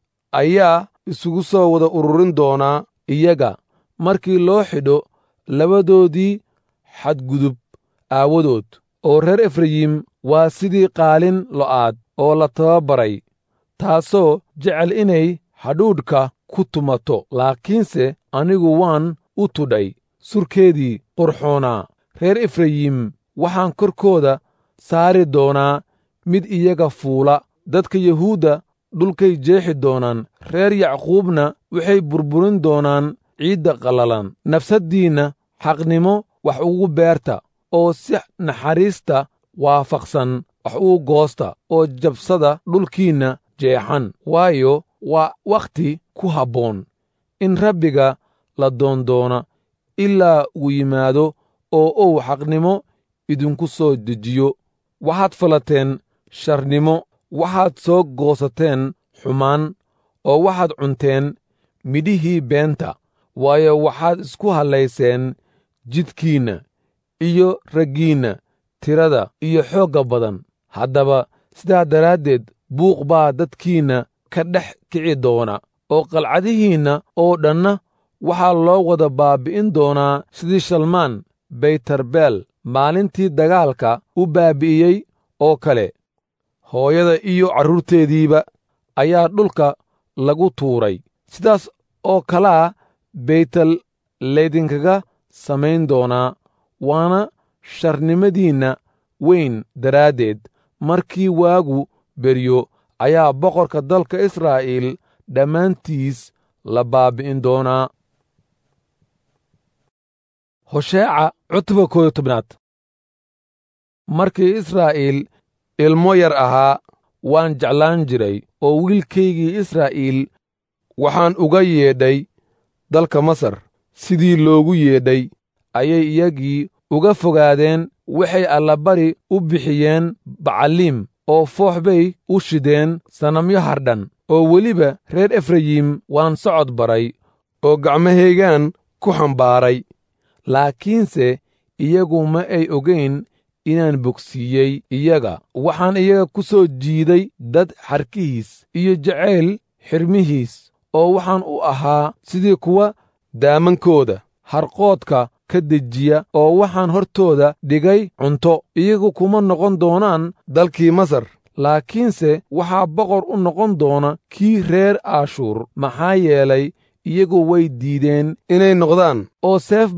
ayaa isugu soo wada ururin doonaa iyaga markii loo xidho labadoodii xadgudub aawadood oo reer efrayim waa sidii qaalin lo'aad oo la tababaray taasoo jecel inay hadhuudhka ku tumato laakiinse anigu waan u tudhay surkeedii qurxoonaa reer efrayim waxaan korkooda saari doonaa mid iyaga fuula dadka yuhuudda dhulkay jeexi doonaan reer yacquubna waxay burburin doonaan ciidda qallalan nafsaddiinna xaqnimo wax ugu beerta oo si naxariista waafaqsan wax ugu goosta oo jabsada dhulkiinna jeexan waayo waa wakhti ku habboon in rabbiga la doondoona ilaa uu yimaado oo uu xaqnimo idinku soo dejiyo waxaad falateen sharnimo waxaad soo goosateen xumaan oo waxaad cunteen midhihii beenta waayo waxaad isku hallayseen jidkiinna iyo raggiinna tirada iyo xoogga badan haddaba sidaa daraaddeed buuq baa dadkiinna ka dhex kici doona oo qalcadihiinna oo dhanna waxaa loo wada baabbi'in doonaa sidii shalmaan baytarbeel maalintii dagaalka u baabbi'iyey oo kale hooyada iyo carruurteediiba ayaa dhulka lagu tuuray sidaas oo kalaa baytel laydinkaga samayn doonaa waana sharnimadiinna weyn daraaddeed markii waagu beryo ayaa boqorka dalka israa'iil dhammaantiis la baabbi'in doonaa hosheeca cutubka kooyo tobnaad markii israa'iil ilmo yar ahaa waan jeclaan jiray oo wiilkaygii israa'iil waxaan uga yeedhay dalka masar sidii loogu yeedhay ayay iyagii uga fogaadeen waxay allabari u bixiyeen bacaliim oo foox bay u shideen sanamyo hardhan oo weliba reer efrayim waan socod baray oo gacmahaygaan ku xambaaray laakiinse iyagu ma ay ogayn inaan bogsiiyey iyaga waxaan iyaga ku soo jiiday dad xarkihiis iyo jacayl xirmihiis oo waxaan u ahaa sidii kuwa daamankooda harqoodka ka dejiya oo waxaan hortooda dhigay cunto iyagu kuma noqon doonaan dalkii masar laakiinse waxaa boqor u noqon doona kii reer aashuur maxaa yeelay iyagu way diideen inay noqdaan oo seef baa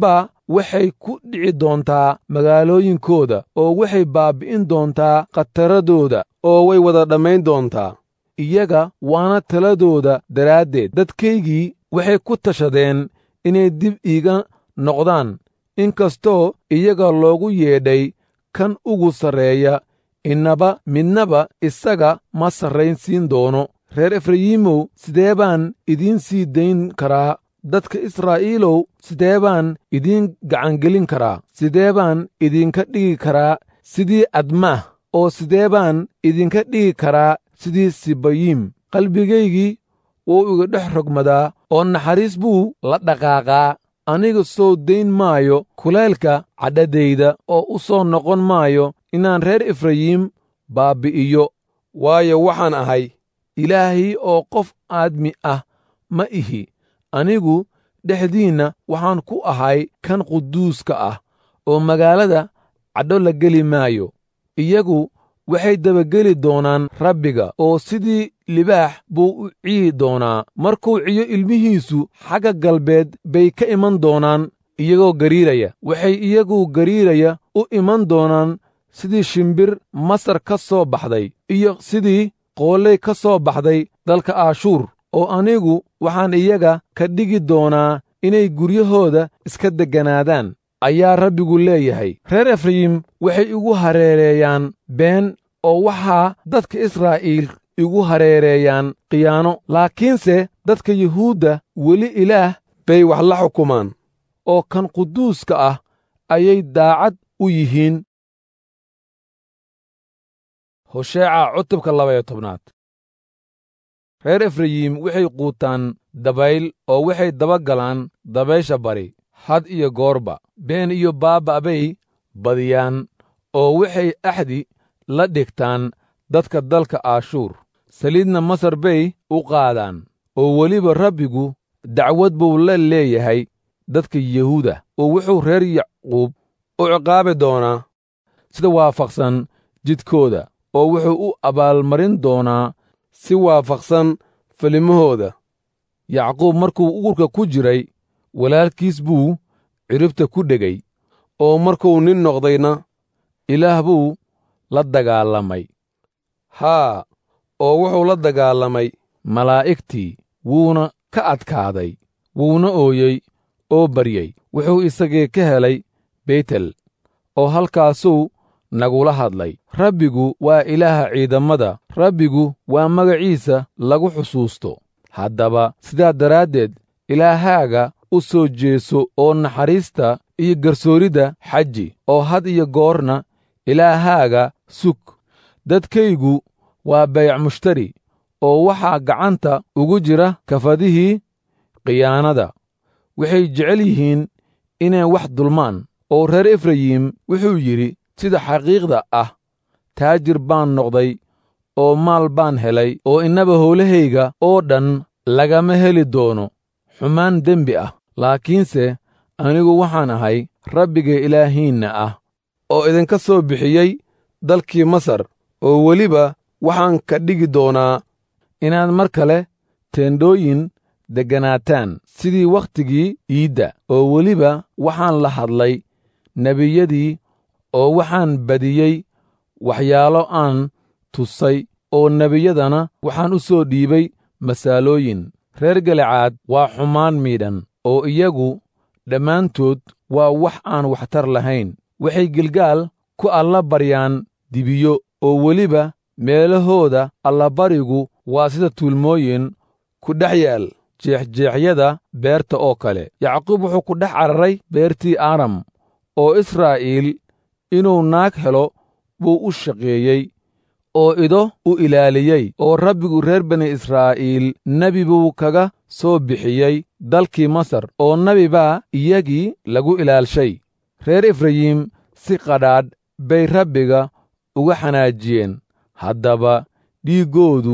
waxay ku dhici doontaa magaalooyinkooda oo waxay baabbi'in doontaa khataradooda oo way wada dhammayn doontaa iyaga waana taladooda daraaddeed dadkaygii waxay ku tashadeen inay dib iiga noqdaan inkastoo iyaga loogu yeedhay kan ugu sarreeya innaba midnaba isaga ma sarraynsiin doono reer efrayiimow sidee baan idiin sii dayn karaa dadka israa'iilow sidee baan idiin gacangelin karaa sidee baan idinka dhigi karaa sidii admaah oo sidee baan idinka dhigi karaa sidii sibayiim qalbigaygii wuu iga dhex rogmadaa oo naxariis buu la dhaqaaqaa aniga soo dayn maayo kulaylka cadhadayda oo u soo noqon maayo inaan reer efrayiim baabbi'iyo waayo waxaan ahay ilaahii oo qof aadmi ah ma ihi anigu dhexdiinna waxaan ku ahay kan quduuska ah oo magaalada cadho la geli maayo iyagu waxay dabageli doonaan rabbiga oo sidii libaax buu u ciyi doonaa markuu ciyo ilmihiisu xagga galbeed bay ka iman doonaan iyagoo gariiraya waxay iyagu gariiraya u iman doonaan sidii shimbir masar ka soo baxday iyo sidii qoolley ka soo baxday dalka aashuur oo anigu waxaan iyaga ka dhigi doonaa inay guryahooda iska degganaadaan ayaa rabbigu leeyahay reer efrayim waxay igu hareereeyaan been oo waxaa dadka israa'iil igu hareereeyaan khiyaano laakiinse dadka yuhuudda weli ilaah bay wax la xukumaan oo kan quduuska ah ayay daacad u yihiin hosheeca cutubka labaya tobnaad reer efrayim waxay quutaan dabayl oo waxay daba galaan dabaysha bari had iyo goorba been iyo baabba' bay badiyaan oo waxay axdi la dhigtaan dadka dalka aashuur saliidna masar bay u qaadaan oo weliba rabbigu dacwad buu la leeyahay dadka yuhuuda oo wuxuu reer yacquub u ciqaabi doonaa sida waafaqsan jidkooda oo wuxuu u abaalmarin doonaa si waafaqsan filimahooda yacquub markuu uurka ku jiray walaalkiis buu ciribta ku dhegay oo markuu nin noqdayna ilaah buu la dagaalamay haa oo wuxuu la dagaalamay malaa'igtii wuuna ka adkaaday wuuna ooyey oo baryey wuxuu isagii ka helay beytel oo halkaasuu nagula hadlay rabbigu waa ilaaha ciidammada rabbigu waa magaciisa lagu xusuusto haddaba sidaa daraaddeed ilaahaaga u soo jeeso oo naxariista iyo garsooridda xaji oo had iyo goorna ilaahaaga sug dadkaygu waa bayac mushtari oo waxaa gacanta ugu jira kafadihii khiyaanada waxay jecel yihiin inay wax dulmaan oo reer efrayim wuxuu yidhi sida xaqiiqda ah taajir baan noqday oo maal baan helay oo innaba howlahayga oo dhan lagama heli doono xumaan dembi ah laakiinse anigu waxaan ahay rabbiga ilaahiinna ah oo idinka soo bixiyey dalkii masar oo weliba waxaan ka dhigi doonaa inaad mar kale teendhooyin degganaataan sidii wakhtigii iidda oo weliba waxaan la hadlay nebiyadii oo waxaan badiyey waxyaalo aan tusay oo nebiyadana waxaan u soo dhiibay masaalooyin reer galicaad waa xumaan miidhan oo iyagu dhammaantood waa wax aan waxtar lahayn waxay gilgaal ku alla baryaan dibiyo oo weliba meelahooda allabarigu waa sida tuulmooyin ku dhex yaal jeexjeexyada beerta oo kale yacquub wuxuu ku dhex cararay beertii aram oo israa'iil inuu naag helo buu u shaqeeyey oo ido u ilaaliyey oo rabbigu reer bani israa'iil nebi buu kaga soo bixiyey dalkii masar oo nebi baa iyagii lagu ilaalshay reer efrayim si qadhaadh bay rabbiga uga xanaajiyeen haddaba dhiiggoodu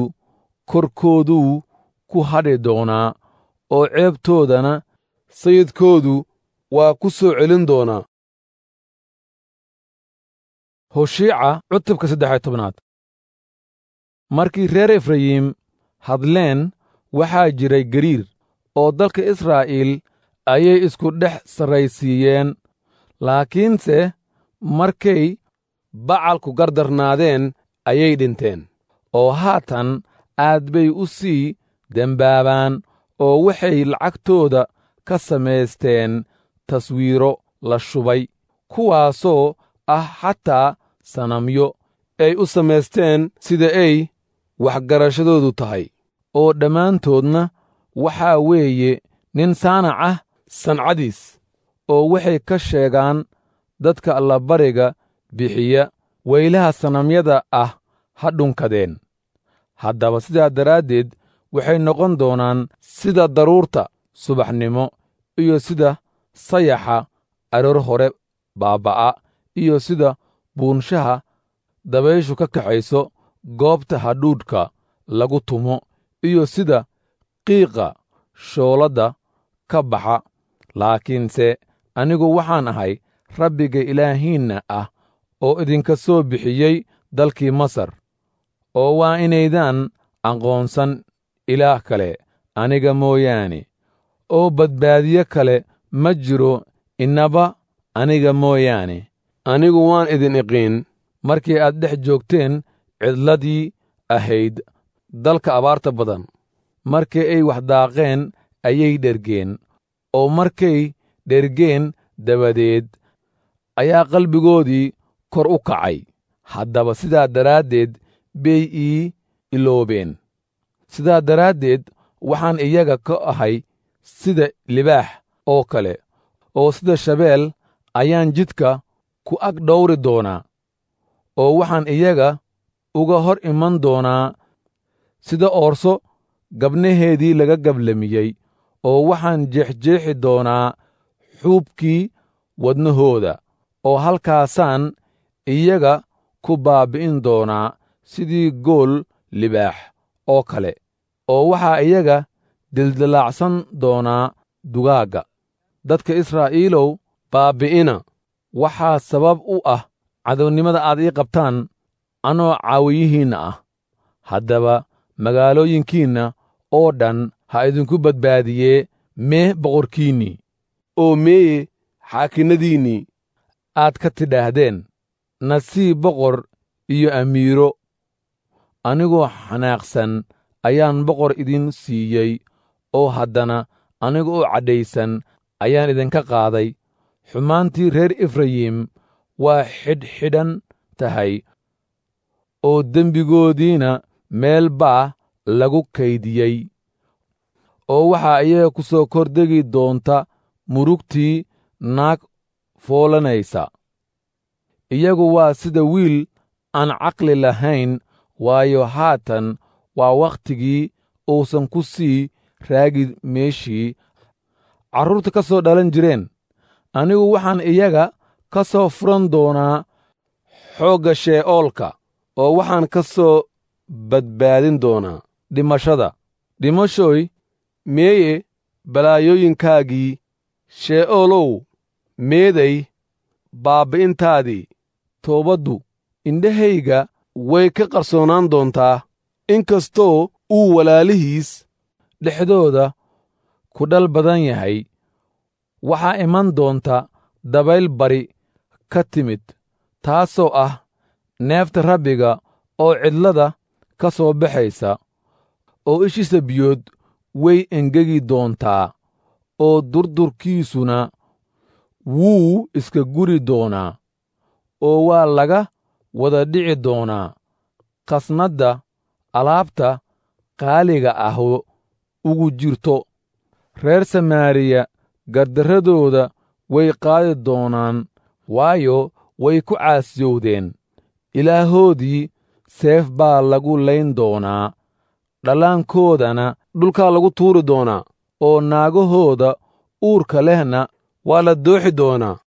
korkooduu ku hadhi doonaa oo ceebtoodana sayidkoodu waa ku soo celin doonaa hoshiica cutubka saddex tobnaad markii reer efrayim hadleen waxaa jiray gariir oo dalka israa'iil ayay isku dhex sarraysiiyeen laakiinse markay bacalku gardarnaadeen ayay dhinteen oo haatan aad bay u sii dembaabaan oo waxay lacagtooda ka samaysteen taswiiro la shubay kuwaasoo ah xataa sanamyo ay u samaysteen sida ay waxgarashadoodu tahay oo dhammaantoodna waxaa weeye nin saanac ah sancadiis oo waxay ka sheegaan dadka allabariga bixiya weylaha sanamyada ah ha dhunkadeen haddaba sidaa daraaddeed waxay noqon doonaan sida daruurta subaxnimo iyo sida sayaxa aroor hore baabba'a iyo sida buunshaha dabayshu ka kaxayso goobta hadhuudhka lagu tumo iyo sida qiiqa shooladda ka baxa laakiinse anigu waxaan ahay rabbiga ilaahiinna ah oo idinka soo bixiyey dalkii masar oo waa inaydaan aqoonsan ilaah kale aniga mooyaane oo badbaadiye kale ma jiro innaba aniga mooyaane anigu waan idin iqiin markii aad dhex joogteen cidladii ahayd dalka abaarta badan markii ay wax daaqeen ayay dhergeen oo markay dhergeen dabadeed ayaa qalbigoodii kor u kacay haddaba sidaa daraaddeed bay ii iloobeen sidaa daraaddeed waxaan iyaga ka ahay sida libaax oo kale oo sida shabeel ayaan jidka ku ag dhowri doonaa oo waxaan iyaga uga hor iman doonaa sida oorso gabnaheedii laga gablamiyey oo waxaan jeexjeexi doonaa xuubkii wadnahooda oo halkaasaan iyaga ku baabbi'in doonaa sidii gool libaax oo kale oo waxaa iyaga dildilaacsan doonaa dugaagga dadka israa'iilow baabbi'ina waxaa sabab u ah cadownimada aad ii qabtaan anoo caawiyihiinna ah haddaba magaalooyinkiinna oo dhan ha idinku badbaadiyee mee boqorkiinnii oo meeye xaakinnadiinnii aad ka tidhaahdeen nasiib boqor iyo amiiro anigoo xanaaqsan ayaan boqor idin siiyey oo haddana aniga oo cadhaysan ayaan idinka qaaday xumaantii reer efrayim waa xidhxidhan tahay oo dembigoodiina meel baa lagu kaydiyey oo waxaa iyaga ku soo kordegi doonta murugtii naag foolanaysa iyagu waa sida wiil aan caqli lahayn waayo haatan waa wakhtigii uusan ku sii raagi meeshii carruurta ka soo dhalan jireen anigu waxaan iyaga ka soo furan doonaa xoogga shee'oolka oo waxaan ka soo badbaadin doonaa dhimashada dhimashooy meeye balaayooyinkaagii shee'oolow meeday baabbi'intaadii toobaddu indhahayga way ka qarsoonaan doontaa inkastoo uu walaalihiis dhexdooda ku dhal badan yahay waxaa iman doonta dabayl bari ka timid taasoo ah neefta rabbiga oo cidlada ka soo baxaysa oo ishiisa biyood way engegi doontaa oo durdurkiisuna wuu iska guri doonaa oo waa laga wada dhici doonaa khasnadda alaabta qaaliga ah ugu jirto reer samaariya gardarradooda way qaadi doonaan waayo way ku caasiyowdeen ilaahoodii seef baa lagu layn doonaa dhallaankoodana dhulkaa lagu tuuri doonaa oo naagahooda uurka lehna waa la dooxi doonaa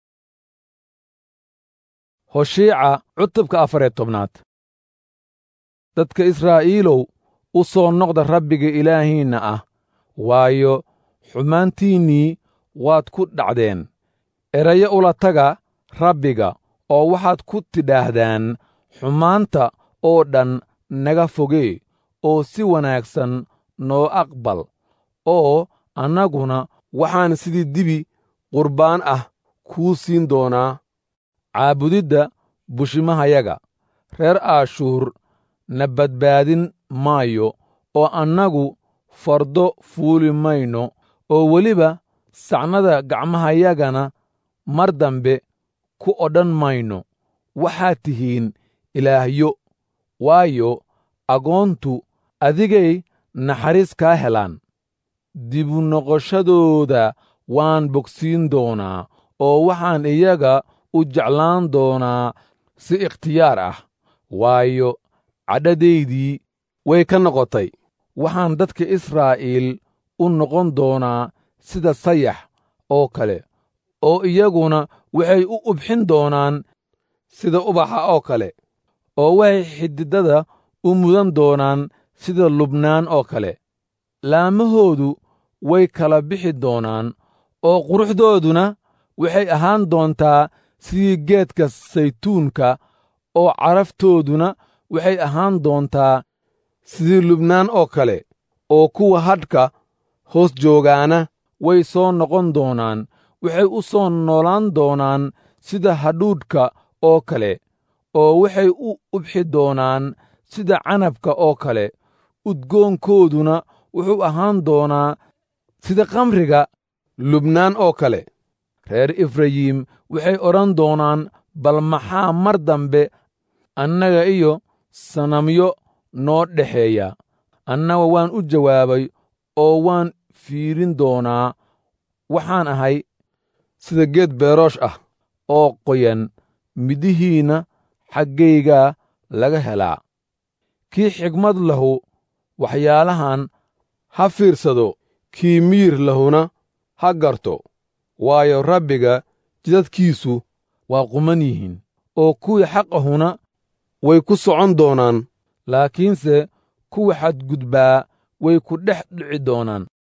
hoshiica cutubka afariyo tobnaad dadka israa'iilow u soo noqda rabbiga ilaahiinna ah waayo xumaantiinnii waad ku dhacdeen erayo ula taga rabbiga oo waxaad ku tidhaahdaan xumaanta oo dhan naga fogee oo si wanaagsan noo aqbal oo annaguna waxaan sidii dibi qurbaan ah kuu siin doonaa caabudidda bushimahayaga reer aashuur na badbaadin maayo oo annagu fardo fuuli mayno oo weliba sacnada gacmahayagana mar dambe ku odhan mayno waxaad tihiin ilaahyo waayo agoontu adigay naxariis kaa helaan dibu noqoshadooda waan bogsiin doonaa oo waxaan iyaga u jeclaan doonaa si ikhtiyaar ah waayo cadhadaydii way ka noqotay waxaan dadka israa'iil u noqon doonaa sida sayax oo kale oo iyaguna waxay u ubxin doonaan sida ubaxa oo kale oo waxay xididada u mudan doonaan sida lubnaan oo kale laamahoodu way kala bixi doonaan oo quruxdooduna waxay ahaan doontaa sidii geedka saytuunka oo caraftooduna waxay ahaan doontaa sidii lubnaan oo kale oo kuwa hadhka hoos joogaana way soo noqon doonaan waxay u soo noolaan doonaan sida hadhuudhka oo kale oo waxay u ubxi doonaan sida canabka oo kale udgoonkooduna wuxuu ahaan doonaa sida kamriga lubnaan oo kale reer efrayim waxay odhan doonaan bal maxaa mar dambe annaga iyo sanamyo noo dhexeeya annaga waan u jawaabay oo waan fiirin doonaa waxaan ahay sida geed beeroosh ah oo qoyan midihiinna xaggaygaa laga helaa kii xigmad lahu waxyaalahan ha fiirsado kii miyir lahuna ha garto waayo rabbiga jidadkiisu waa quman yihiin oo kuwii xaqahuna way ku socon doonaan laakiinse kuwa xadgudbaa way ku dhex dhici doonaan